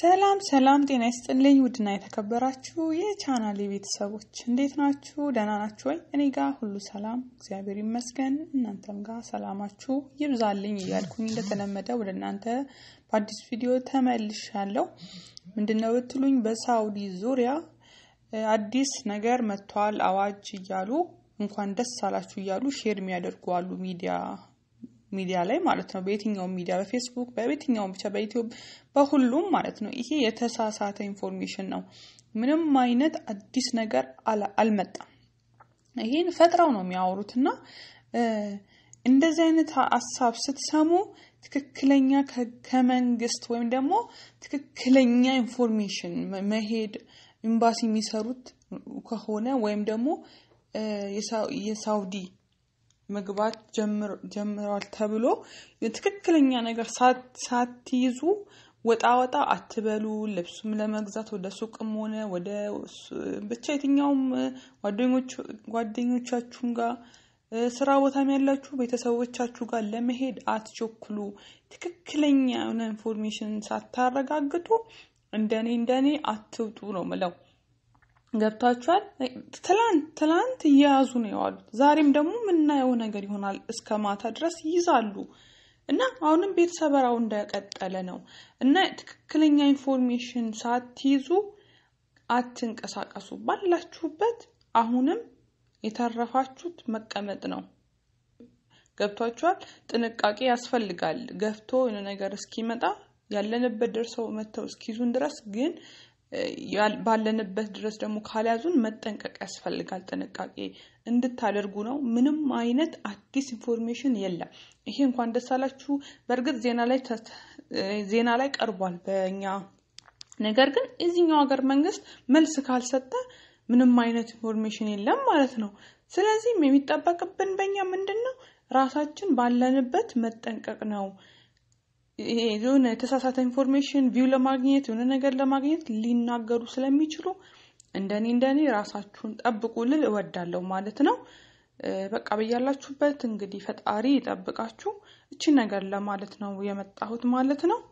ሰላም ሰላም፣ ጤና ይስጥልኝ ውድና የተከበራችሁ የቻናሌ ቤተሰቦች እንዴት ናችሁ? ደህና ናችሁ ወይ? እኔ ጋር ሁሉ ሰላም እግዚአብሔር ይመስገን። እናንተም ጋር ሰላማችሁ ይብዛልኝ እያልኩኝ እንደተለመደ ወደ እናንተ በአዲስ ቪዲዮ ተመልሻለሁ። ምንድነው ብትሉኝ በሳውዲ ዙሪያ አዲስ ነገር መጥቷል፣ አዋጅ እያሉ እንኳን ደስ አላችሁ እያሉ ሼር የሚያደርጉ አሉ ሚዲያ ሚዲያ ላይ ማለት ነው። በየትኛውም ሚዲያ በፌስቡክ፣ በየትኛውም ብቻ በዩቲዩብ በሁሉም ማለት ነው። ይሄ የተሳሳተ ኢንፎርሜሽን ነው። ምንም አይነት አዲስ ነገር አልመጣም። ይሄን ፈጥረው ነው የሚያወሩት እና እንደዚህ አይነት ሀሳብ ስትሰሙ ትክክለኛ ከመንግስት ወይም ደግሞ ትክክለኛ ኢንፎርሜሽን መሄድ ኤምባሲ የሚሰሩት ከሆነ ወይም ደግሞ የሳውዲ መግባት ጀምረዋል ተብሎ ትክክለኛ ነገር ሳትይዙ ወጣ ወጣ አትበሉ። ልብሱም ለመግዛት ወደ ሱቅም ሆነ ወደ ብቻ የትኛውም ጓደኞቻችሁም ጋር ስራ ቦታም ያላችሁ ቤተሰቦቻችሁ ጋር ለመሄድ አትቸኩሉ። ትክክለኛ የሆነ ኢንፎርሜሽን ሳታረጋግጡ እንደኔ እንደኔ አትውጡ ነው ምለው። ገብታችኋል? ትላንት ትላንት እየያዙ ነው የዋሉት። ዛሬም ደግሞ የምናየው ነገር ይሆናል። እስከ ማታ ድረስ ይይዛሉ እና አሁንም ቤት ሰበራው እንደቀጠለ ነው እና ትክክለኛ ኢንፎርሜሽን ሳትይዙ አትንቀሳቀሱ። ባላችሁበት አሁንም የተረፋችሁት መቀመጥ ነው። ገብቷችኋል? ጥንቃቄ ያስፈልጋል። ገፍቶ የሆነ ነገር እስኪመጣ ያለንበት ደርሰው መጥተው እስኪይዙን ድረስ ግን ባለንበት ድረስ ደግሞ ካልያዙን መጠንቀቅ ያስፈልጋል። ጥንቃቄ እንድታደርጉ ነው። ምንም አይነት አዲስ ኢንፎርሜሽን የለም። ይሄ እንኳን ደስ አላችሁ። በእርግጥ ዜና ላይ ዜና ላይ ቀርቧል በእኛ ነገር ግን የዚህኛው ሀገር መንግስት መልስ ካልሰጠ ምንም አይነት ኢንፎርሜሽን የለም ማለት ነው። ስለዚህም የሚጠበቅብን በእኛ ምንድን ነው? ራሳችን ባለንበት መጠንቀቅ ነው። የሆነ የተሳሳተ ኢንፎርሜሽን ቪው ለማግኘት የሆነ ነገር ለማግኘት ሊናገሩ ስለሚችሉ እንደኔ እንደኔ ራሳችሁን ጠብቁ ልል እወዳለሁ ማለት ነው። በቃ በያላችሁበት እንግዲህ ፈጣሪ ይጠብቃችሁ። እቺ ነገር ለማለት ነው የመጣሁት ማለት ነው።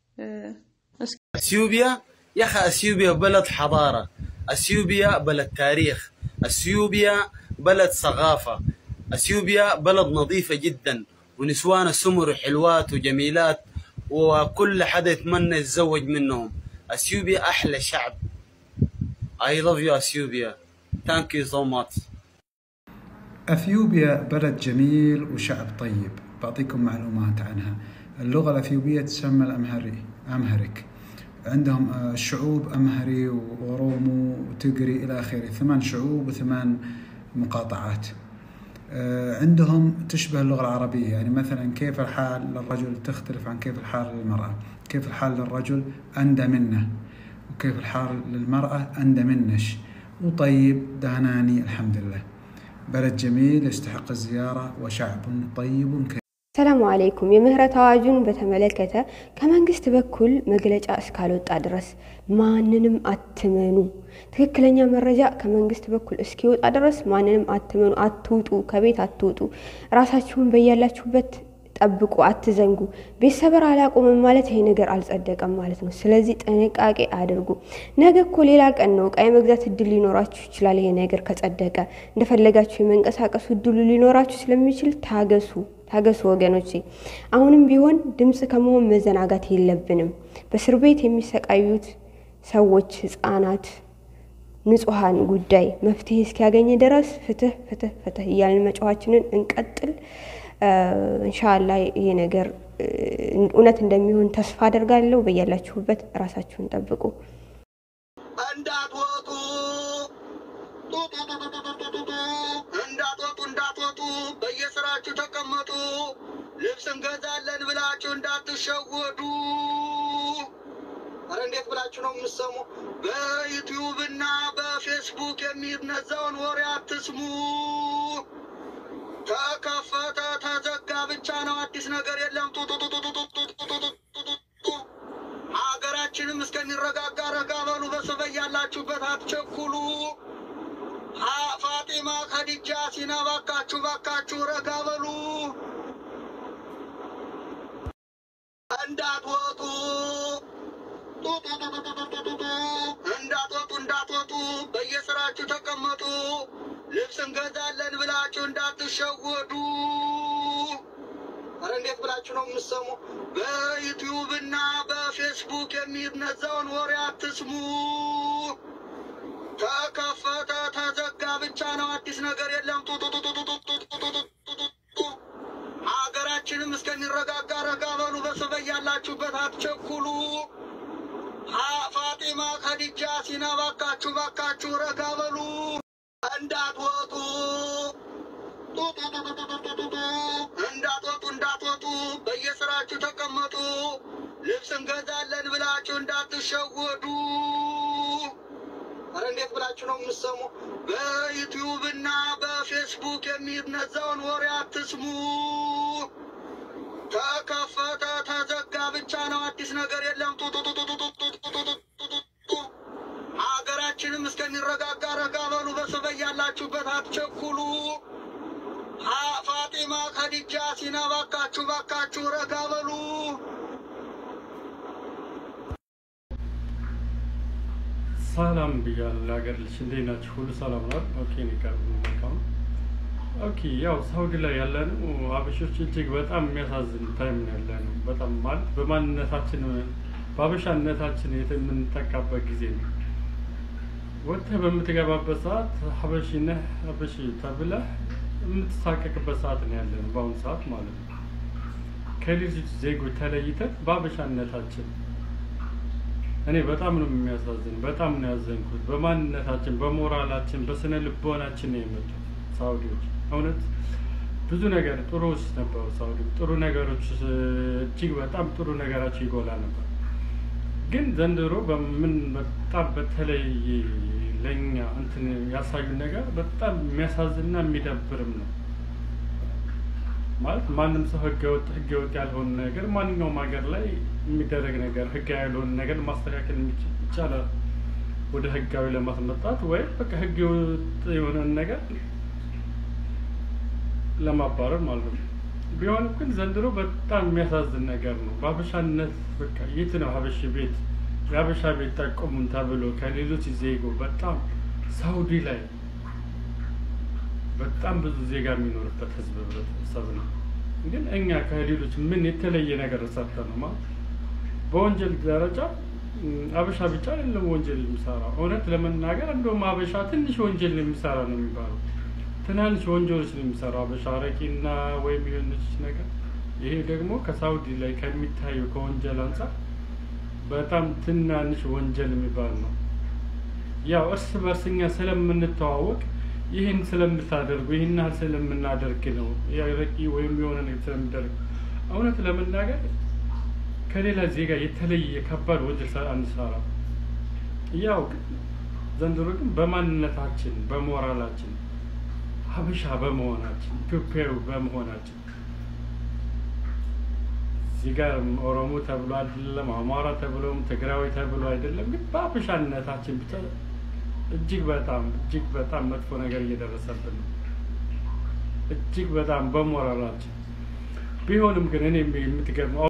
اثيوبيا يا اخي اثيوبيا بلد حضاره اثيوبيا بلد تاريخ اثيوبيا بلد ثقافه اثيوبيا بلد نظيفه جدا ونسوان سمر حلوات وجميلات وكل حدا يتمنى يتزوج منهم اثيوبيا احلى شعب I love you اثيوبيا thank you so much اثيوبيا بلد جميل وشعب طيب بعطيكم معلومات عنها اللغه الاثيوبيه تسمى الامهري امهرك عندهم شعوب امهري واورومو وتقري الى اخره ثمان شعوب وثمان مقاطعات عندهم تشبه اللغة العربية يعني مثلا كيف الحال للرجل تختلف عن كيف الحال للمرأة كيف الحال للرجل أندى منه وكيف الحال للمرأة أندى منش وطيب دهناني الحمد لله بلد جميل يستحق الزيارة وشعب طيب كريم ሰላሙ አለይኩም። የምህረት አዋጁን በተመለከተ ከመንግስት በኩል መግለጫ እስካልወጣ ድረስ ማንንም አትመኑ። ትክክለኛ መረጃ ከመንግስት በኩል እስኪወጣ ድረስ ማንንም አትመኑ፣ አትውጡ፣ ከቤት አትውጡ። ራሳችሁን በያላችሁበት ጠብቁ፣ አትዘንጉ። ቤት ሰበር አላቆምም ማለት ይሄ ነገር አልጸደቀም ማለት ነው። ስለዚህ ጥንቃቄ አድርጉ። ነገ እኮ ሌላ ቀን ነው። እቃ የመግዛት እድል ሊኖራችሁ ይችላል። ይሄ ነገር ከጸደቀ እንደፈለጋችሁ የመንቀሳቀሱ እድሉ ሊኖራችሁ ስለሚችል ታገሱ ታገሱ ወገኖቼ። አሁንም ቢሆን ድምፅ ከመሆን መዘናጋት የለብንም። በእስር ቤት የሚሰቃዩት ሰዎች፣ ህጻናት፣ ንጹሐን ጉዳይ መፍትሄ እስኪያገኝ ድረስ ፍትህ ፍትህ ፍትህ እያልን መጫዋችንን እንቀጥል። እንሻላ ይሄ ነገር እውነት እንደሚሆን ተስፋ አደርጋለሁ። በያላችሁበት ራሳችሁን ጠብቁ። እንዳትወጡ እንዳትወጡ እንዳትወጡ በየስራችሁ ተቀመጡ። ልብስ እንገዛለን ብላችሁ እንዳትሸወዱ። ኧረ እንዴት ብላችሁ ነው የምትሰሙ? በዩቲዩብ እና በፌስቡክ የሚነዛውን ወሬ አትስሙ። ተከፈተ ተዘጋ ብቻ ነው፣ አዲስ ነገር የለም። ሀገራችንም እስከሚረጋጋ ረጋ በሉ። በሰበይ ያላችሁበት አትቸኩሉ። ፋጢማ ከዲጃ ሲና ባካችሁ ባካችሁ ረጋ በሉ። እንዳትወጡ ጡጡ እንዳትወጡ እንዳትወጡ፣ በየስራችሁ ተቀመጡ። ልብስ እንገዛለን ብላችሁ እንዳትሸወዱ። አረ እንዴት ብላችሁ ነው የምትሰሙ? በዩቲዩብ እና በፌስቡክ የሚነዛውን ወሬ አትስሙ። ተከፈተ ተዘጋ ብቻ ነው፣ አዲስ ነገር የለም። ጡጡጡጡጡጡጡጡጡጡጡ። ሀገራችንም እስከሚረጋጋ ረጋ በሉ። በሰበይ ያላችሁበት አትቸኩሉ። ሀ- ፋጢማ ከዲጃ ሲና ባካችሁ ባካችሁ ረጋ በሉ እንዳትወጡ ጡጡጡጡጡጡጡ። እንዳትወጡ እንዳትወጡ በየስራችሁ ተቀመጡ። ልብስ እንገዛለን ብላችሁ እንዳትሸወዱ። አረ እንዴት ብላችሁ ነው የምትሰሙ? በዩቲዩብ እና በፌስቡክ የሚነዛውን ወሬ አትስሙ። ተከፈተ ተዘጋ ብቻ ነው፣ አዲስ ነገር የለም። ጡጡጡጡጡጡጡጡጡጡ። ሀገራችንም እስከሚረጋጋ ረጋ በሉ። በሰበይ ያላችሁበት አትቸኩሉ። ሀ- ፋጢማ ከዲጃ ሲና ባካችሁ ባካችሁ ረጋ በሉ። ሰላም ብያለሁ ለሀገር ልጅ እንዴት ናችሁ? ሁሉ ሰላም ነው? ኦኬ ነው ቀርብ መልካም። ኦኬ ያው ሳውዲ ላይ ያለነው አበሾች እጅግ በጣም የሚያሳዝን ታይም ነው ያለነው። በጣም ማለት በማንነታችን በአበሻነታችን የምንጠቃበት ጊዜ ነው። ወጥተህ በምትገባበት ሰዓት ሀበሺ ነህ ሀበሺ ተብለህ የምትሳቀቅበት ሰዓት ነው ያለነው በአሁኑ ሰዓት ማለት ነው። ከሌሎች ዜጎች ተለይተን በአበሻነታችን እኔ በጣም ነው የሚያሳዝን። በጣም ነው ያዘንኩት። በማንነታችን፣ በሞራላችን፣ በስነ ልቦናችን ነው የመጡት ሳውዲዎች። እውነት ብዙ ነገር ጥሩዎች ነበሩ ሳውዲ። ጥሩ ነገሮች እጅግ በጣም ጥሩ ነገራቸው ይጎላ ነበር። ግን ዘንድሮ በምን በጣም በተለይ ለእኛ እንትን ያሳዩን ነገር በጣም የሚያሳዝንና የሚደብርም ነው። ማለት ማንም ሰው ህገወጥ ህገወጥ ያልሆነ ነገር ማንኛውም ሀገር ላይ የሚደረግ ነገር ህጋዊ ያልሆነ ነገር ማስተካከል የሚችል ይቻላል፣ ወደ ህጋዊ ለማስመጣት ወይም በቃ ህገወጥ የሆነን ነገር ለማባረር ማለት ነው። ቢሆንም ግን ዘንድሮ በጣም የሚያሳዝን ነገር ነው። በሀበሻነት በቃ የት ነው ሀበሽ ቤት የሀበሻ ቤት ጠቁሙን ተብሎ ከሌሎች ዜጎ በጣም ሳውዲ ላይ በጣም ብዙ ዜጋ የሚኖርበት ህዝብ ህብረተሰብ ነው። ግን እኛ ከሌሎች ምን የተለየ ነገር ሰርተን ነው ማለት በወንጀል ደረጃ ም፣ አበሻ ብቻ አይደለም ወንጀል የሚሰራው። እውነት ለመናገር እንደውም አበሻ ትንሽ ወንጀል ነው የሚሰራ ነው የሚባለው። ትናንሽ ወንጀሎች ነው የሚሰራው አበሻ አረቂና ወይም የሆነች ነገር። ይሄ ደግሞ ከሳውዲ ላይ ከሚታየው ከወንጀል አንጻር በጣም ትናንሽ ወንጀል የሚባል ነው። ያው እርስ በርስ እኛ ስለምንተዋወቅ ይህን ስለምታደርጉ ይህን ያህል ስለምናደርግ ነው ያረቂ ወይም የሆነ ነገር ስለምደርግ እውነት ለመናገር ከሌላ ዜጋ የተለየ ከባድ ወንጀል ሰ- አንሰራ። ያው ግን ዘንድሮ ግን በማንነታችን በሞራላችን ሀበሻ በመሆናችን ኢትዮጵያዊ በመሆናችን እዚህ ጋር ኦሮሞ ተብሎ አይደለም አማራ ተብሎም ትግራዊ ተብሎ አይደለም፣ ግን በሀበሻነታችን ብቻ እጅግ በጣም እጅግ በጣም መጥፎ ነገር እየደረሰብን ነው። እጅግ በጣም በሞራላችን ቢሆንም ግን እኔ የምትገርመው